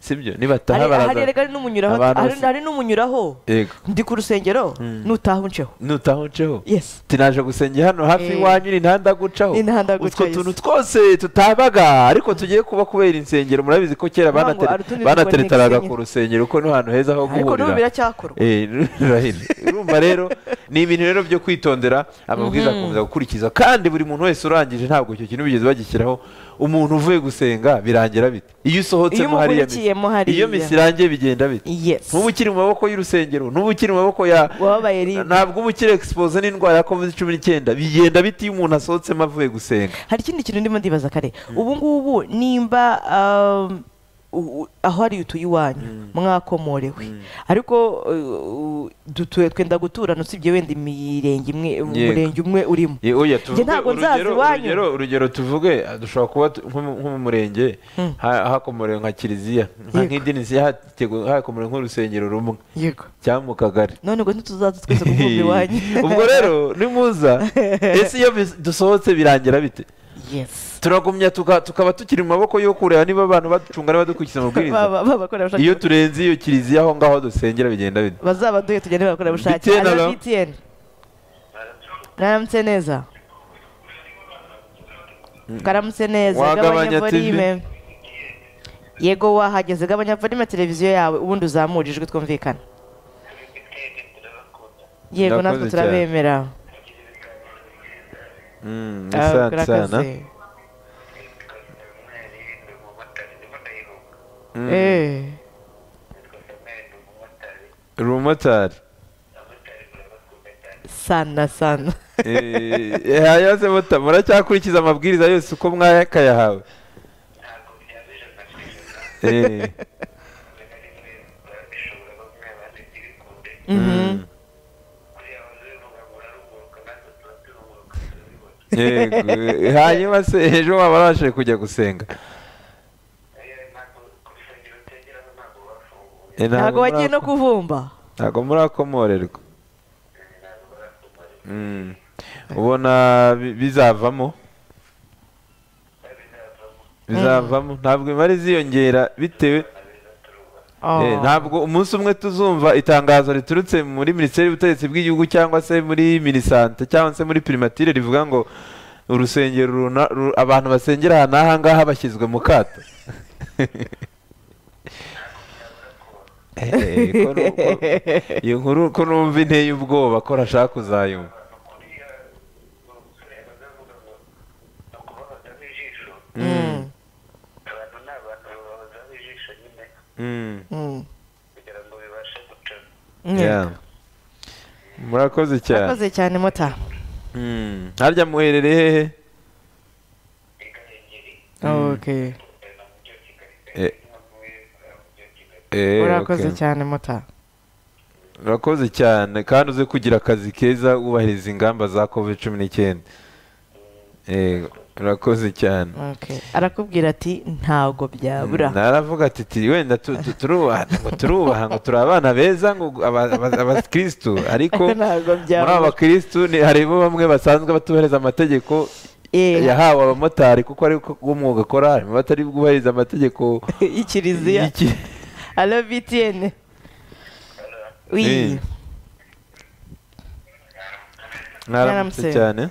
sibyo nibataha hari hari baraza erega hari n'umunyuraho Abantu hari bose- hari n'umunyuraho yego ndi ku rusengero nutaha unceho nutaho nceho yes tinaje gusenga hano hafi Eh. iwanyu ni ntanda gucaho Ni ntanda utwo gucaho, yes. tuntu twose tutabaga ariko tugiye kuba kubera insengero murabizi ko kera Ntabwo ari banatere- utundi banateretaraga dusenga. ku rusengero ko ni ahantu heza ho ariko n'ubu guhurira biracyakorwa Eh, Raheli, urumva rero ni ibintu rero byo kwitondera amabwiriza akomeza gukurikiza kandi buri muntu wese urangije ntabwo icyo kintu bigeze bagishyiraho umuntu uvuye gusenga birangira bite iyo usohotsemo Iyo hariya umukurikiyemo misi hariya. iyo misi irangiye bigenda bite yes ntuba ukiri mu maboko y'urusengero ntuba ukiri mu maboko ya wababaye rimwe ntabwo uba ukiri expose n'indwara ya covid cumi n'icyenda bigenda bite iyo umuntu asohotsemo avuye gusenga hari ikindi kintu ndimo ndibaza kare ubu ngubu nimba um, u- u- aho ari utuye iwanyu mwakomorewe ariko uh, u- dutuye twenda guturana usibye wenda imirenge imwe umurenge umwe urimo Ye- oya Njye tuvuge ntabwo nzaza urugero iwanyu. urugero urugero tuvuge ah, dushobora kuba tu- nko mu- nko mu murenge ha- hakomorewe nka kiliziya nka Yego. nk'idinisiya hategwe- hakomorewe nk'urusengero rumwe yego cyangwa mu kagari none ngo ntituzaza twese kukumva iwanyu ubwo rero nimuza ese iyo bis- dusohotse birangira bite yes turagumya tuka- tukaba tukiri mu maboko yo kureba niba abantu baducunga n'abadukurikiza amabwiriza Ba- ba- bakorerabushake iyo turenze iyo kiliziya aho ngaho dusengera bigenda bite bazabaduhe tugende bakorerabushake BTN, Alo, alo. BTN. mwaramutse neza mwaramutse neza Wagabanya gabanya TV. volume yego wahageze gabanya volume televiziyo yawe ubundi uzamure ijwi twumvikana yego Ndakoze cyane. natwe turabemera Mm, ni Ah, sana kora sana akazi. Eh. uri umumotari sana sana Eh, haya se muta muracyakurikiza amabwiriza yose uko mwakayahawe Eh, Mhm. yego. Eh, hanyuma se ejo waba wabashije kujya gusenga Eh, ntabwo wagiye no murako- kuvumba ntabwo murakomorerwa Mm. ubona bi- bizavamo bizavamo ntabwo imari ziyongera bitewe Eh, Oh. ntabwo umunsi umwe tuzumva itangazo riturutse muri minisiteri y'ubutegetsi bw'igihugu cyangwa se muri minisante cyangwa se muri primatire rivuga ngo urusengero runa- ru- abantu basengera aha n'aha ngaha bashyizwe mu kato Eh, ko nu- ko- iyo nkuru ko numva inteye ubwoba ko rashaka kuzayumva Mm. Mm, Mm. yeah. murakoze cyane murakoze cyane mota Mm, harya muherereye hehe okay Eh. Eh, urakoze okay. cyane mota urakoze cyane kandi uze kugira akazi keza wubahiriza ingamba za covid cumi n'icyenda yego urakoze cyane okay arakubwira ati ntago byabura naravuga ati "Ti, wenda tu- tu- turubaha ngo turubaha ngo turi abana beza ngo aba- aba- abakirisitu ariko ntago muri aba byabura bakirisitu ni- harimo bamwe basanzwe batubahiriza amategeko Eh, yahawe abamotari kuko ari ko umwuga akora harimo abatari bwubahiriza amategeko y'ikiliziya y'iki- alo btn Eh. oui mwaramutse Mwaramutse. cyane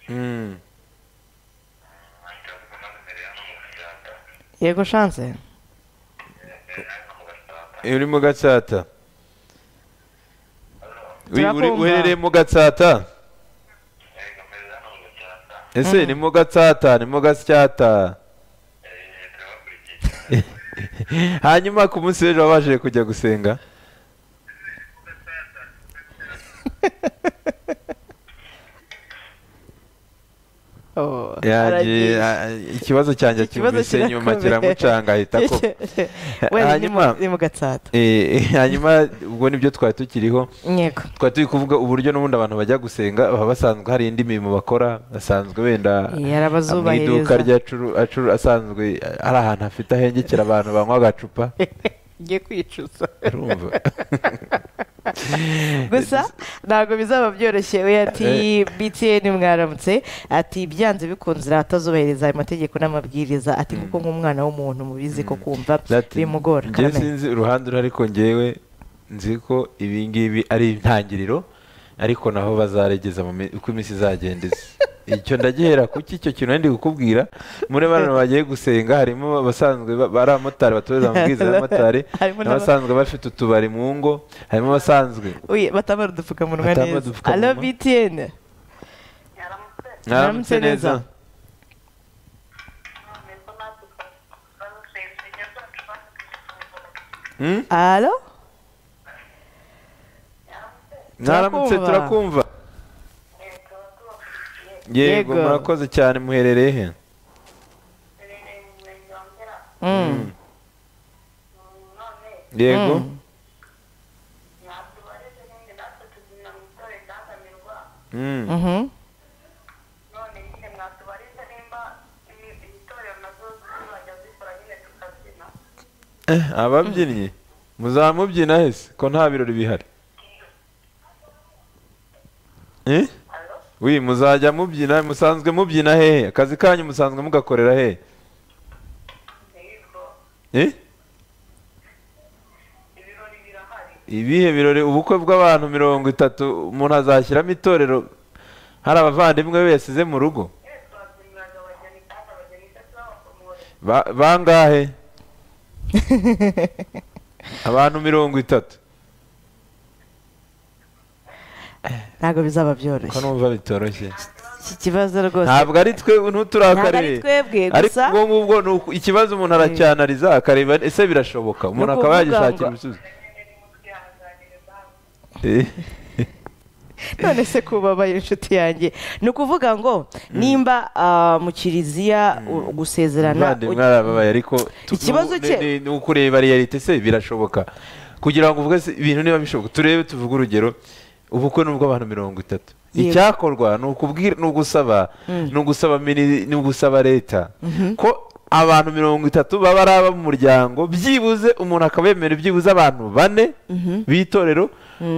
Mm. yego chance Eh, uri mu gatsata Uri- uri- Turakumva. uherereye mu gatsata ese ni mu gatsata ni mu gasyata hanyuma ku munsi w'ejo wabashije kujya gusenga Oh, Yagiye- aragiye. a- a- ikibazo cyanjye Iki kibazo cyumvise nyuma kirakomeye. kiramucanga ahita ko wenda ni mu- Hanyuma- ni mu gatsata hanyuma ubwo nibyo twari tukiriho yego twari turi kuvuga uburyo n'ubundi abantu bajya gusenga baba basanzwe hari indi mirimo bakora basanzwe wenda mu iduka yarabazubahiriza rya curu- acuru asanzwe ari ahantu hafite ahengekera abantu banywa agacupa ngiye kwicuza urumva gusa ntabwo bizaba byoroshye we ati btn mwaramutse ati byanze bikunze atazubahiriza ayo mategeko n'amabwiriza ati kuko nk'umwana w'umuntu mubizi ko kumva Ati, bimugora njye Karame. sinzi uruhande uriho ariko ngewe nzi ko ibi ngibi ari intangiriro ariko naho bazaregeza mu mi- uko iminsi izagenda iza icyo ndagihera kuki icyo kintu ndi kukubwira muri bano bagiye gusenga harimo abasanzwe ba- bari abamotari batubariza amabwiriza y'abamotari Harimo n'aba- n'abasanzwe bafite utubari mu ngo harimo abasanzwe Uye, batambara udupfukamunwa Batambara neza udupfukamunwa. alo btn mwaramutse neza Hmm? alo mwaramutse Turakumva. turakumva yego Yego. murakoze cyane muherereye he Mm. yego Mm. Mm. Mhm. Eh, ababyinnyi muzamubyina hese ko nta birori bihari Eh? wi muzajya mubyina musanzwe mubyina hehe akazi kanyu musanzwe mugakorera hehe Eh? ibihe birori ubukwe bw'abantu mirongo itatu umuntu azashyiramo itorero hari abavandimwe be yasize mu rugo Ba- bangahe abantu mirongo itatu ntabwo bizaba ko byoroshye numva bitoroshye iki kibazo rwose ntabwo ari twe Ntabwo ari ntuturakareye twebwe ariko gusa ubwo ngubwo ni uku- ikibazo umuntu aracyanariza akareba ese birashoboka umuntu Ni akaba ukuvuga yagishakira ngo- ibisubizo Eh, none se kubabaye inshuti yanjye ni ukuvuga ngo nimba ah, mu kiriziya u- gusezerana umuvandimwe arababaye ariko tu- Ikibazo ni- cye- ni- ni ukureba realite se birashoboka kugira ngo uvuge se ibintu niba bishoboka turebe tuvuge urugero ubukwe ni ubw'abantu mirongo itatu Yego. icyakorwa ni ukubwira ni ugusaba ni ugusaba mini- ni ugusaba leta ko abantu mirongo itatu baba ari abo mu muryango byibuze umuntu akaba yemera byibuze abantu bane b'itorero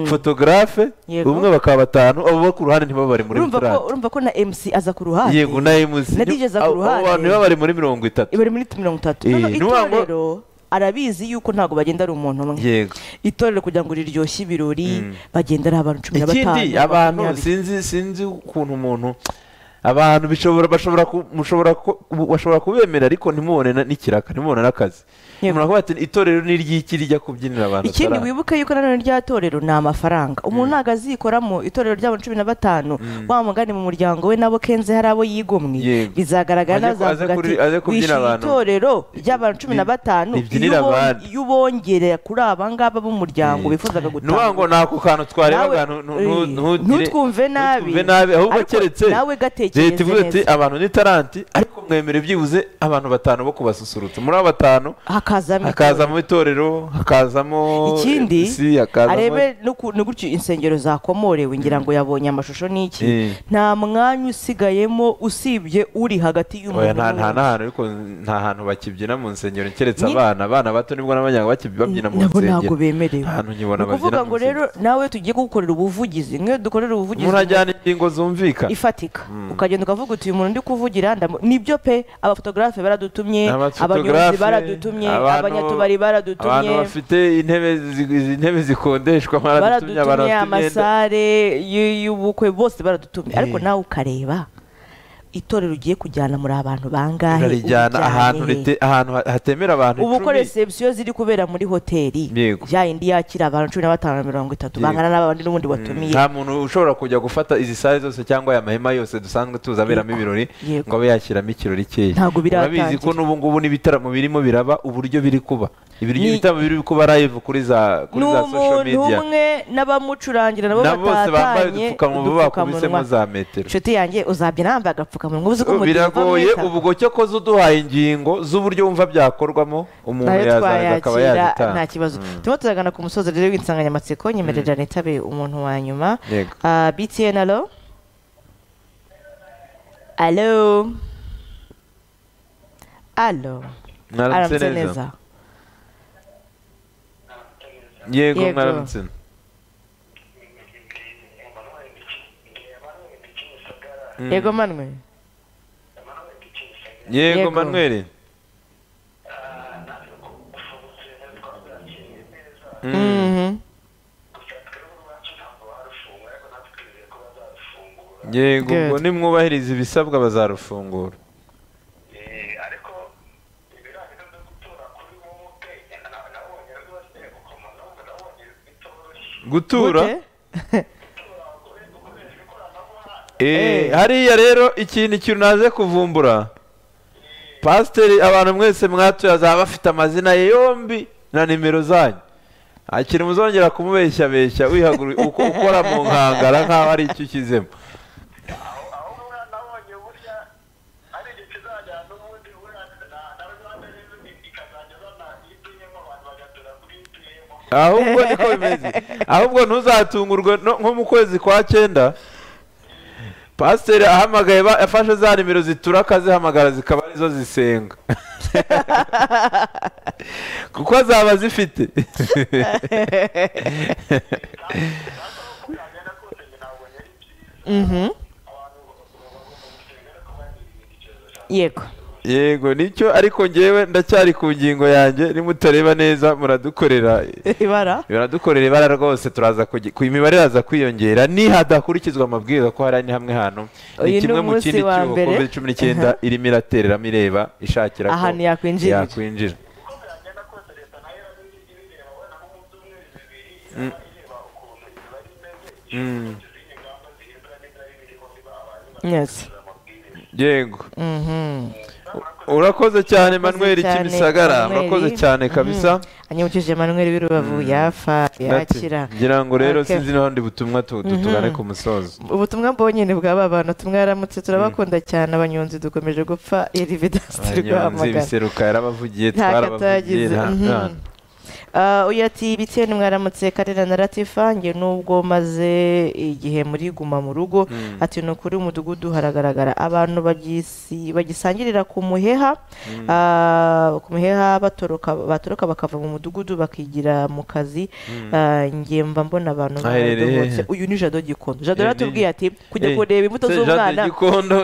fotogarafe Yego. umwe bakaba batanu abo bo ku ruhande ntibaba bari muri urumva ko furati urumva ko na MC aza ku ruhande yego na emusi na DJ aza ku ruhande. abantu baba bari muri mirongo itatu bari muri mirongo itatu Eh, noneho ni ukuvuga ngo- itorero arabizi yuko ntabwo bagenda ari umuntu umwe yego itorero kugira ngo riryoshye ibirori bagenda ari abantu cumi na batanu ikindi abantu makumyabiri. sinzi sinzi ukuntu umuntu abantu bishobora bashobora ku- mushobora ku- bu- bashobora kubemera ariko ntimubone na- n'ikiraka ntimubone n'akazi Yego. umuntu akavuga ati itorero ni iry'iki rijya kubyinira abantu ikindi ataraha." wibuke yuko nanone rya torero ni amafaranga umuntu ntabwo azikoramo itorero ry'abantu cumi na batanu wa mugani mu muryango we nabo kenze hari abo yigomwe Yego. bizagaragara Aze ku- aze nazavuga ati kuri- aze kubyina wishyuye abantu." itorero ry'abantu cumi na Ri- batanu ribyinira iyo ubon- abandi. iyo ubongerera kuri aba ngaba Yego. b'umuryango bifuzaga ni ukuvuga ngo gutanga ni ako kantu twarebaga Nawe- ntu- ntu- ntu- ntu- ntutwumve nabi. ntutwumve nabi ahubwo Ariko keretse nawe gatekereze leta ivuga ati neza. abantu ni taranti ariko mwemere byibuze abantu batanu bo kubasusurutsa muri abo batanu hakazamo itorero. hakazamo itorero hakazamo ikindi si hakazamo arebe nuku- ni gutyo insengero zakomorewe ngira ngo yabonye amashusho n'iki Eh. nta mwanya usigayemo usibye uri hagati oya y'umuntu nta nta n'uwundi. n'ahantu ariko nta hantu bakibyina mu nsengero keretse Ni- abana abana bato nibwo n'abanyanga bakib- babyina mu nabo ntabwo nsengero bemerewe Nta hantu nkibona Ni ukuvuga babyina mu ngo rero nawe tugiye kugukorera ubuvugizi nk'iyo dukorera ubuvugizi umuntu ajyana ingingo zumvikana ifatika ukagenda ukavuga uti uyu muntu ndi kuvugira ndamu-" nibyo pe abafotogarafe baradutumye abanyonzi Abafotogarafe, baradutumye abantu- abanyatubari abantu baradutumye bafite intebe zi- izi ntebe zikodeshwa baradutumye abantu bafite baradutumye imyenda amasare y- y'ubukwe bose baradutumye ariko nawe ukareba itorero ugiye kujyana muri abantu bangahe urarijyana urijyane ahantu he? rite- ahantu ha- hatemera abantu ubu uko icumi. reception ziri kubera muri hoteli Yego. ya indi yakira abantu cumi na batanu na mirongo itatu bangana n'abandi n'ubundi watumiye nta muntu ushobora kujya gufata izi sare zose cyangwa aya mahema yose dusanzwe tuzi aberamo ibirori Yego. ngo abe yashyiramo ikirori keya Ntabwo biratangira. urabizi ko n'ubu ngubu n'ibitaramo birimo biraba uburyo biri kuba ibiryo Ni- ibitaramo biri kuba live kuri za kuri za social n'umuntu media umwe n'abamucurangira nabo na bose bambaye batatanye udupfukamunwa bakubisemo za metero inshuti yanjye uzabyina yambaye agapfukamunwa uzi ko mu gihe biragoye uva mu ubwo cyo ko zuduhaye ingingo z'uburyo wumva byakorwamo umuntu nayo yazaza akaba twayakira nta yazitanga kibazo turimo turagana ku musozi rero w'insanganyamatsiko nyemerera nitabe umuntu wa nyuma Yego. Ah, btn alo alo alo mwaramutse Aramutse neza yego Yego. mwaramutse yego manwe yego Yego. manweri Mhm. yego Good. ubwo nimwubahiriza ibisabwa bazarufungura gutura Gute? Eh, Eh. hariya rero ikintu ikintu naje kuvumbura pasiteri abantu mwese mwatuye azaba afite amazina ye yombi na nimero zanyu nta kintu muzongera kumubeshyabeshya wihaguruye uko ukora mu nkangara nk'aho ari icyo ukizemo ahubwo niko bimeze ahubwo ntuzatungurwe no- nko mu kwezi kwa cyenda pasiteri ahamagaye ba- afashe za nimero zitura akazihamagara zikaba arizo zisenga kuko zaba zifite Mhm. yego yego nicyo ariko ngewe ndacyari ku ngingo yanjye nimutareba neza muradukorera ibara baradukorera ibara rwose turaza kugi- ku imibare iraza kwiyongera nihadakurikizwa amabwiriza ko hari ni hamwe hano Uyu ni ni kimwe mu umunsi kindi wa cyuho mbere. covid cumi n'icyenda irimo iratereramo ireba ishakira ko ahantu yakwinjirira yakwinjira Mm. Mm. yes yego Mhm. urakoze cyane Urakoze manuel cyane, kimisagara Manuel. urakoze cyane kabisa anyamukije manuel w'irubavu yafa Nati, yakira ngira ngo rero Okay. sinzi n'ahandi butumwa tu- tu- tugane Mhm. ku musozo ubutumwa mbonye ni bwa ba bantu tumwaramutse turabakunda cyane abanyonzi dukomeje gupfa erividansi abanyonzi rwamagana ibiseruka yarabavugiye twarabavugiye ntakatangiza nta- nta- uyu ati bitiyeni mwaramutse karera na latifa nge nubwo maze igihe muri guma mu rugo ati ni ukuri umudugudu haragaragara abantu bagisi- bagisangirira ku muheha ah, ku muheha batoroka batoroka bakava mu mudugudu bakigira mu kazi Ah, nge mba mbona abantu Aherereye baradohotse hehe? uyu ni jado gikondo jado Eh, yaratubwiye ati kujya Eh, kureba imbuto se z'umwana Jade gikondo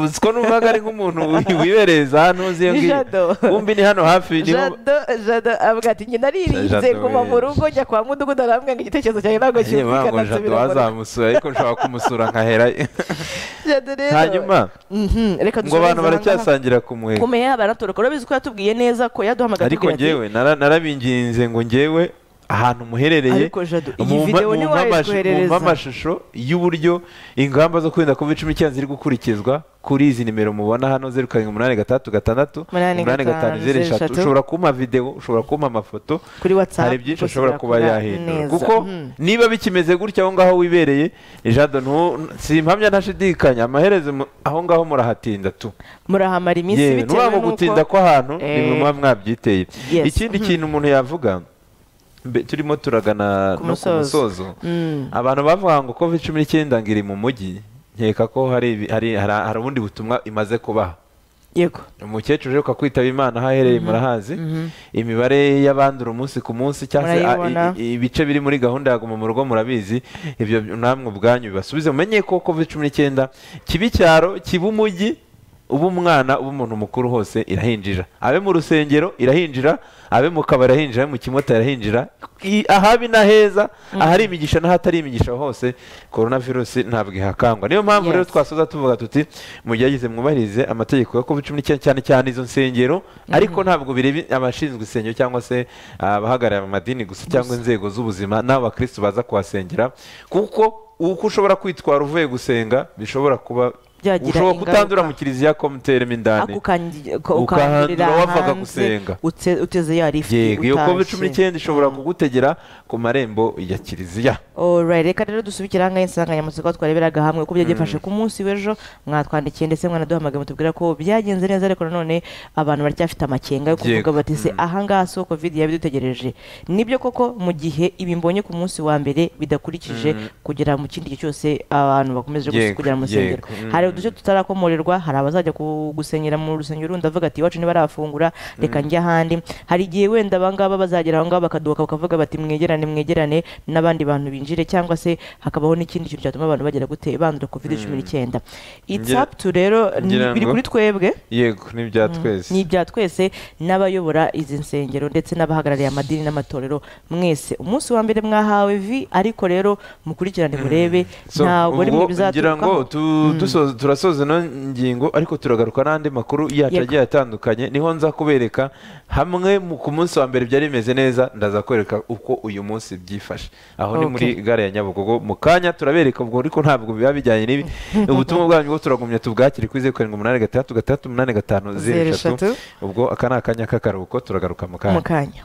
uziko numvaga ari nk'umuntu wi- wibereza hano uzi iyo Ni ngiyo Jado. kumbi ni hano hafi niho jado jado avuga ati njye naririnze Jado kuva mu we. rugo njya kwa mudugudu arambwira igitekerezo cyanjye ntabwo Agiye cyumvikana ngo jado nsubira mu rugo." wazamusura ariko nshobora kumusura nkahera jado rero hanyuma Mhm, reka ngo abantu dusoreze aha ngaha. baracyasangira ku muheha kumenya baratoroka urabizi ko yatubwiye neza ko yaduhamagaye ariko atubwira ati, ngewe nara- narabinginze ngo ngewe ahantu muherereye ariko jado iyi mumpa- videwo mumpa niwe amash- mumpa wayitwoherereza amashusho y'uburyo ingamba zo kwirinda covid cumi n'icyenda ziri gukurikizwa kuri izi nimero mubona hano zeru karindwi umunani gatandatu gatandatu Umunani umunani gatanu gatanu, zeru zeru eshatu eshatu. ushobora kumpa videwo ushobora kumpa amafoto kuri watsapu hari byinshi ashobora kuba yahindura kuko Mhm. niba bikimeze gutya aho ngaho wibereye jado ntu- simpamya ntashidikanya amaherezo mu- aho ngaho murahatinda tu murahamara iminsi yewe bitewe ntabwo gutinda n'uko kw'ahantu Eh, nimwe muba mwabyiteye yes. ikindi kintu umuntu yavuga mbe- turimo turagana Ku no ku musozo. musozo Mm. abantu bavuga ngo covid cumi n'icyenda ngo iri mu mujyi nkeka ko hari ibi- hari hari- hari ubundi butumwa imaze kubaha yego umukecuru uheruka kwitaba imana aho aherereye murahazi imibare y'abandura umunsi ku munsi cyangwa se a- Murayibona. i- i- ibice biri muri gahunda ya guma mu rugo murabizi ibyo namwe ubwanyu bibasubize mumenye ko covid cumi n'icyenda kiba icyaro kiba umujyi uba umwana uba umuntu mukuru hose irahinjira abe mu rusengero irahinjira abe mu kabari irahinjira abe mu kimota irahinjira I- ahabi n'aheza ahari imigisha n'ahatari imigisha hose korona virusi ntabwo ihakangwa niyo mpamvu rero Yes. twasoza tuvuga tuti mugerageze mwubahirize amategeko ya covid cumi n'icyenda cyane cyane izo nsengero ariko ntabwo bireba abashinzwe insengero cyangwa se abahagarariye amadini gusa cyangwa inzego z'ubuzima n'abo bakristo baza kuhasengera kuko uko ushobora kwitwara uvuye gusenga bishobora kuba Byagira ushobora ingaruka. kutandura mu kiliziya ko muteremo indani ako ukangi- ko- ukahandura ukandurira wavaga hanze gusenga utse- uteze ya lifuti yego iyo covid cumi utashye. n'icyenda ishobora kugutegera ku marembo ya kiliziya Alright, reka rero dusubikire aha ngaha insanganyamatsiko twareberaga hamwe uko byagifashe ku munsi w'ejo mwatwandikiye ndetse mwanaduhamagaye mutubwira ko byagenze neza ariko nanone abantu baracyafite amakenga yo kuvuga Yego. bati se aha ngaha si ho covid yabidutegereje nibyo koko mu gihe ibi mbonye ku munsi wa mbere bidakurikije kugera mu kindi gihe cyose abantu bakomeje gusa Yego, kugera mu rusengero yego, mm. hari uduce tutarakomorerwa hari abazajya ku- gusengera mu rusengero rundi avuga ati iwacu ntibarafungura reka njye ahandi hari igihe wenda abangaba bazagera aho ngaho bakaduka bakavuga bati mwegerane mwegerane n'abandi bantu binjire cyangwa se hakabaho n'ikindi kintu cyatuma abantu bagera gute bandura covid cumi n'icyenda it's Ngira- up to rero ni- ngira biri ngo- kuri twebwe yego ni ibya twese ni ibya twese n'abayobora izi nsengero ndetse n'abahagarariye amadini n'amatorero mwese umunsi wa mbere mwahawe vi ariko rero mukurikirane murebe So, ntabwo ari mwe ubwo ngira ngo bizaturukaho tu- dusoza- turasoza ino ngingo ariko turagaruka n'andi makuru yacu Yego. agiye atandukanye niho nza kubereka hamwe mu- ku munsi wa mbere byari bimeze neza ndaza kwereka uko uyu munsi byifashe aho ni muri Okay. gare ya nyabugogo mu kanya turabereka ubwo ariko ntabwo biba bijyanye n'ibi ubutumwa bwanyu bwo turagumya tubwakire kuri zeru karindwi umunani gatandatu gatandatu umunani gatanu Zeru zeru eshatu. eshatu ubwo aka ni akanya k'akaruhuko turagaruka mu kanya mu kanya